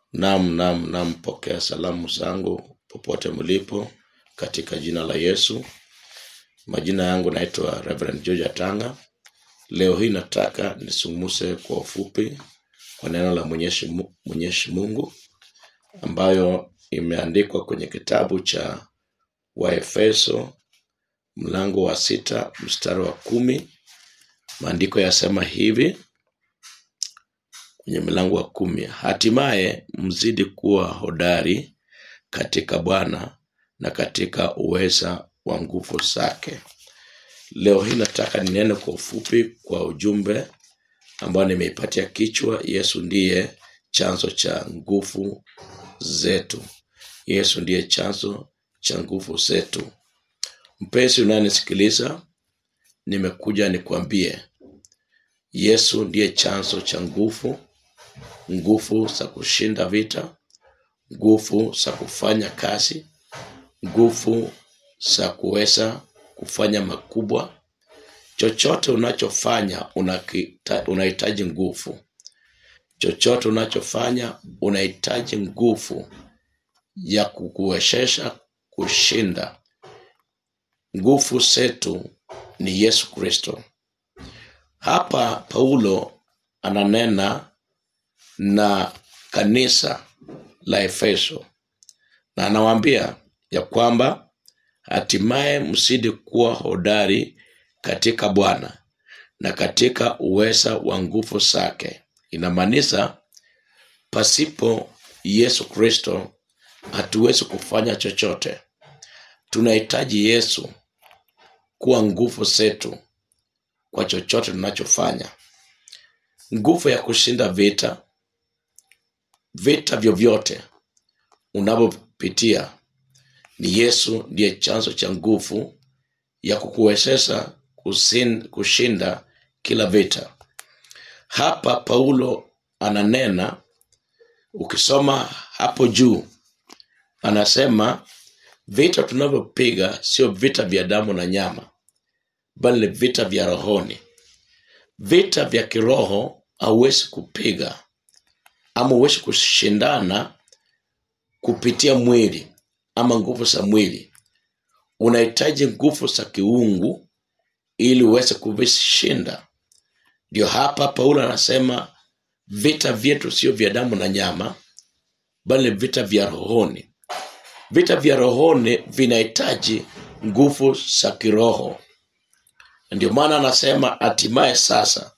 Naam, naam, naam, pokea salamu zangu popote mlipo katika jina la Yesu. Majina yangu naitwa Reverend George Atanga. Leo hii nataka nisungumuse kwa ufupi kwa neno la Mwenyezi Mu- Mwenyezi Mungu ambayo imeandikwa kwenye kitabu cha Waefeso mlango wa sita mstari wa kumi. Maandiko yasema hivi kwenye mlango wa kumi, hatimaye mzidi kuwa hodari katika Bwana na katika uweza wa nguvu zake. Leo hii nataka ninene kwa ufupi kwa ujumbe ambao nimeipatia kichwa, Yesu ndiye chanzo cha nguvu zetu. Yesu ndiye chanzo cha nguvu zetu. Mpenzi unayenisikiliza, nimekuja nikwambie, Yesu ndiye chanzo cha nguvu, nguvu za kushinda vita, nguvu za kufanya kazi, nguvu za kuweza kufanya makubwa. Chochote unachofanya unakita- unahitaji nguvu. Chochote unachofanya unahitaji nguvu ya kukuwezesha kushinda. Nguvu zetu ni Yesu Kristo. Hapa Paulo ananena na kanisa la Efeso na anawaambia ya kwamba hatimaye mzidi kuwa hodari katika Bwana na katika uweza wa nguvu zake. Inamaanisha pasipo Yesu Kristo hatuwezi kufanya chochote. Tunahitaji Yesu kuwa nguvu zetu kwa chochote tunachofanya, nguvu ya kushinda vita, vita vyovyote unavyopitia. Ni Yesu ndiye chanzo cha nguvu ya kukuwezesha kusin- kushinda kila vita. Hapa Paulo ananena, ukisoma hapo juu, anasema vita tunavyopiga sio vita vya damu na nyama, bali ni vita vya rohoni. Vita vya kiroho hauwezi kupiga ama huwezi kushindana kupitia mwili ama nguvu za mwili. Unahitaji nguvu za kiungu ili uweze kuvishinda. Ndio hapa Paulo anasema vita vyetu sio vya damu na nyama, bali ni vita vya rohoni. Vita vya rohoni vinahitaji nguvu za kiroho. Ndio maana anasema hatimaye sasa,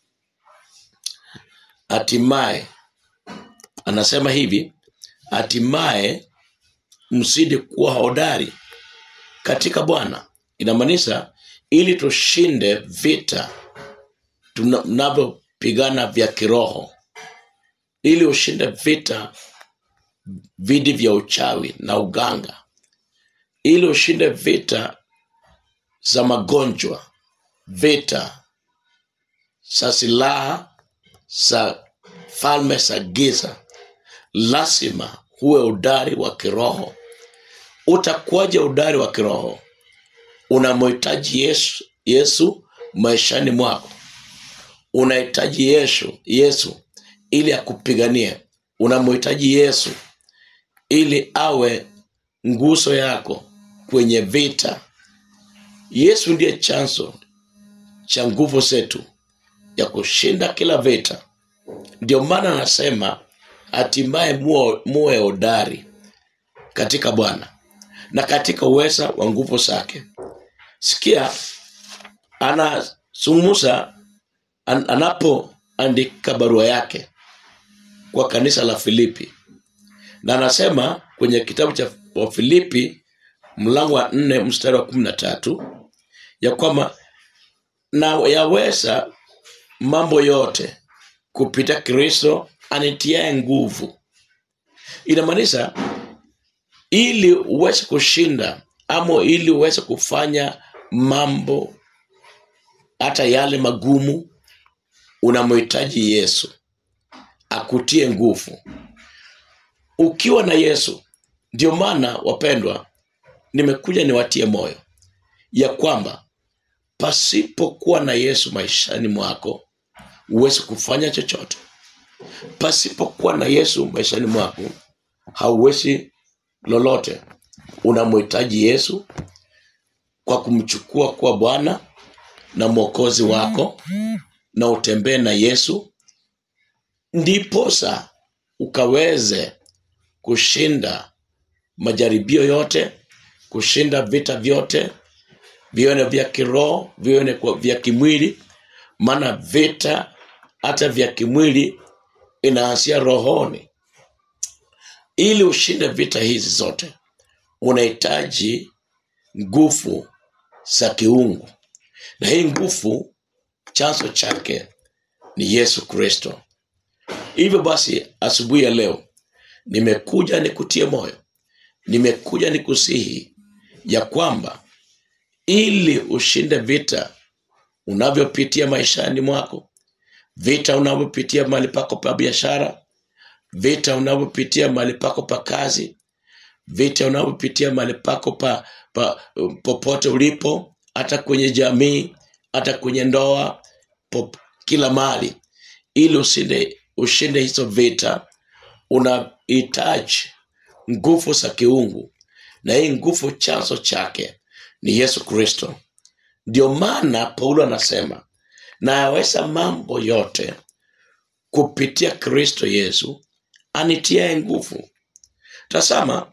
hatimaye anasema hivi, hatimaye mzidi kuwa hodari katika Bwana. Inamaanisha ili tushinde vita tunavyopigana vya kiroho, ili ushinde vita vidi vya uchawi na uganga, ili ushinde vita za magonjwa, vita za silaha za falme za giza, lazima huwe udari wa kiroho. Utakuwaje udari wa kiroho? Unamhitaji Yesu, Yesu maishani mwako. Unahitaji Yesu, Yesu ili akupiganie. Unamhitaji Yesu ili awe nguzo yako kwenye vita. Yesu ndiye chanzo cha nguvu zetu ya kushinda kila vita. Ndio maana anasema hatimaye muwe muwe hodari katika Bwana na katika uweza wa nguvu zake. Sikia, anazungumza an, anapoandika barua yake kwa kanisa la Filipi, na anasema kwenye kitabu cha Wafilipi mlango wa nne mstari wa kumi na tatu ya kwamba na yaweza mambo yote kupita Kristo anitiaye nguvu. Inamaanisha ili uweze kushinda ama ili uweze kufanya mambo hata yale magumu, unamhitaji Yesu akutie nguvu. Ukiwa na Yesu, ndio maana wapendwa, nimekuja niwatie moyo ya kwamba pasipokuwa na Yesu maishani mwako huwezi kufanya chochote. pasipokuwa na yesu maishani mwako hauwezi lolote unamhitaji yesu kwa kumchukua kuwa bwana na mwokozi wako na utembee na yesu ndiposa ukaweze kushinda majaribio yote kushinda vita vyote vione vya kiroho vione kwa- vya kimwili maana vita hata vya kimwili inaanzia rohoni ili ushinde vita hizi zote unahitaji nguvu za kiungu na hii nguvu chanzo chake ni yesu kristo hivyo basi asubuhi ya leo nimekuja nikutie moyo nimekuja nikusihi ya kwamba ili ushinde vita unavyopitia maishani mwako vita unavyopitia mahali pako pa biashara vita unavyopitia mahali pako pa kazi vita unavyopitia mahali pako pa, pa popote ulipo hata kwenye jamii hata kwenye ndoa pop, kila mahali ili ushinde, ushinde hizo vita unahitaji nguvu za kiungu na hii nguvu chanzo chake ni yesu kristo ndio maana paulo anasema nayaweza mambo yote kupitia kristo yesu anitiaye nguvu tasama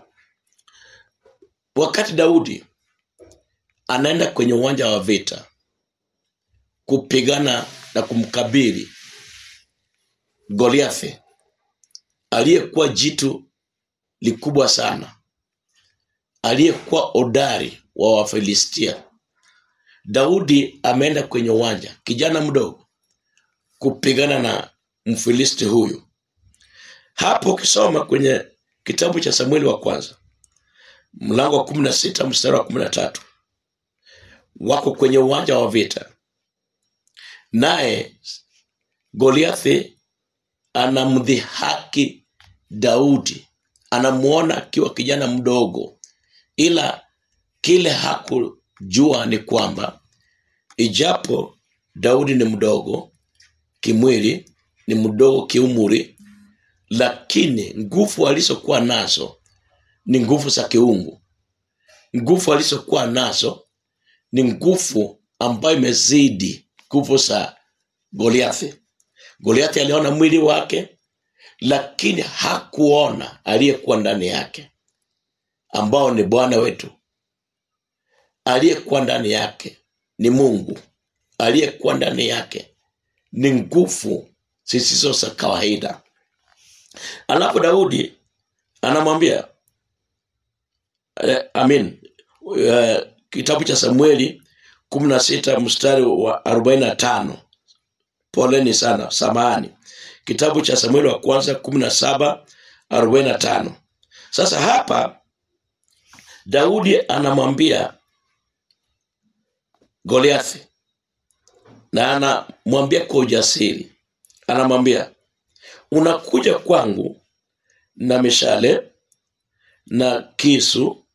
wakati daudi anaenda kwenye uwanja wa vita kupigana na kumkabili goliathi aliyekuwa jitu likubwa sana aliyekuwa odari wa wafilistia daudi ameenda kwenye uwanja kijana mdogo kupigana na mfilisti huyu hapo ukisoma kwenye kitabu cha samueli wa kwanza mlango wa kumi na sita mstari wa kumi na tatu wako kwenye uwanja wa vita naye goliathi anamdhihaki daudi anamuona akiwa kijana mdogo ila kile hakujua ni kwamba ijapo daudi ni mdogo kimwili ni mdogo kiumuri lakini nguvu alizokuwa nazo ni nguvu za kiungu nguvu alizokuwa nazo ni nguvu ambayo imezidi nguvu za goliathi goliathi aliona mwili wake lakini hakuona aliyekuwa ndani yake ambao ni bwana wetu aliyekuwa ndani yake ni mungu aliyekuwa ndani yake ni nguvu zisizo za kawaida alafu daudi anamwambia eh, amin eh, kitabu cha samueli kumi na sita mstari wa arobaini na tano poleni sana samahani kitabu cha samueli wa kwanza kumi na saba arobaini na tano sasa hapa daudi anamwambia goliathi na anamwambia kwa ujasiri anamwambia unakuja kwangu na mishale na kisu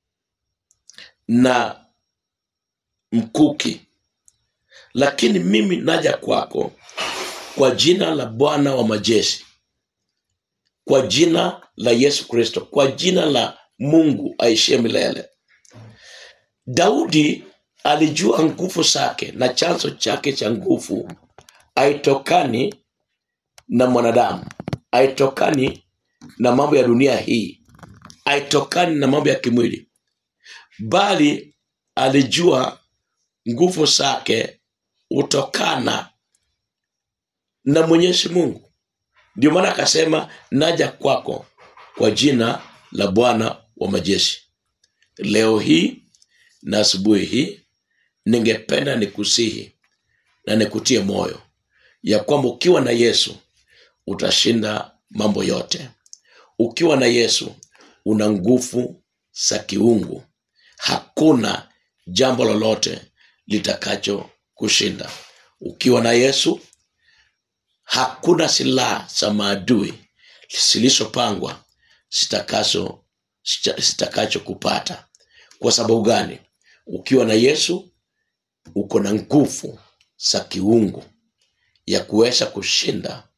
na mkuki lakini mimi naja kwako kwa jina la bwana wa majeshi kwa jina la yesu kristo kwa jina la mungu aishie milele daudi alijua nguvu zake na chanzo chake cha nguvu haitokani na mwanadamu haitokani na mambo ya dunia hii haitokani na mambo ya kimwili bali alijua nguvu zake hutokana na mwenyezi mungu ndio maana akasema naja kwako kwa jina la bwana wa majeshi leo hii na asubuhi hii ningependa nikusihi na nikutie moyo ya kwamba ukiwa na yesu utashinda mambo yote ukiwa na yesu una nguvu za kiungu hakuna jambo lolote litakacho kushinda ukiwa na yesu hakuna silaha za maadui zilizopangwa zitakazo zitakacho kupata kwa sababu gani ukiwa na yesu uko na nguvu za kiungu ya kuweza kushinda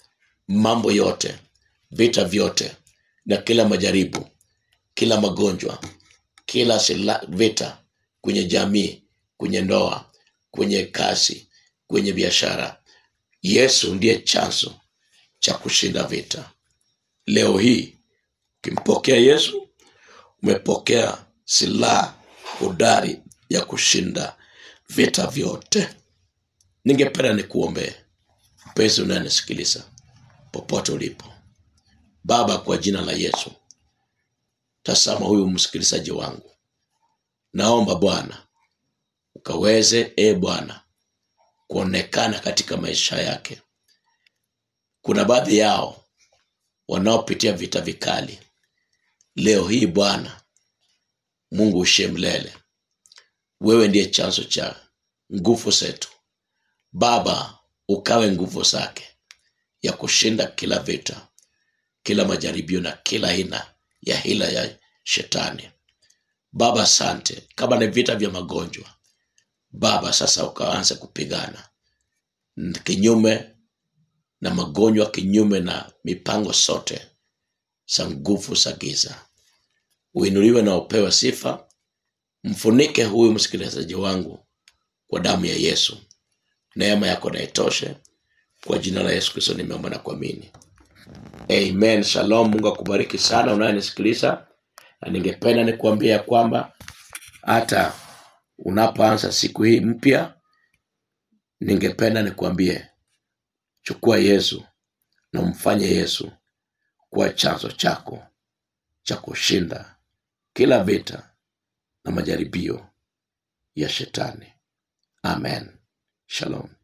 mambo yote vita vyote na kila majaribu kila magonjwa kila sila, vita kwenye jamii kwenye ndoa kwenye kazi kwenye biashara yesu ndiye chanzo cha kushinda vita leo hii ukimpokea yesu umepokea silaha hodari ya kushinda vita vyote ningependa nikuombee mpenzi unayenisikiliza popote ulipo baba kwa jina la yesu tazama huyu msikilizaji wangu naomba bwana ukaweze e bwana kuonekana katika maisha yake kuna baadhi yao wanaopitia vita vikali leo hii bwana mungu ushe mlele wewe ndiye chanzo cha nguvu zetu baba ukawe nguvu zake ya kushinda kila vita kila majaribio na kila aina ya hila ya shetani baba asante kama ni vita vya magonjwa baba sasa ukaanza kupigana kinyume na magonjwa kinyume na mipango sote za nguvu za giza uinuliwe na upewe sifa mfunike huyu msikilizaji wangu kwa damu ya yesu neema yako naitoshe kwa jina la yesu kristo nimeomba na kuamini amen shalom mungu akubariki sana unayenisikiliza na ningependa nikuambia ya kwamba hata unapoanza siku hii mpya ningependa nikuambie chukua yesu na umfanye yesu kuwa chanzo chako cha kushinda kila vita na majaribio ya shetani amen shalom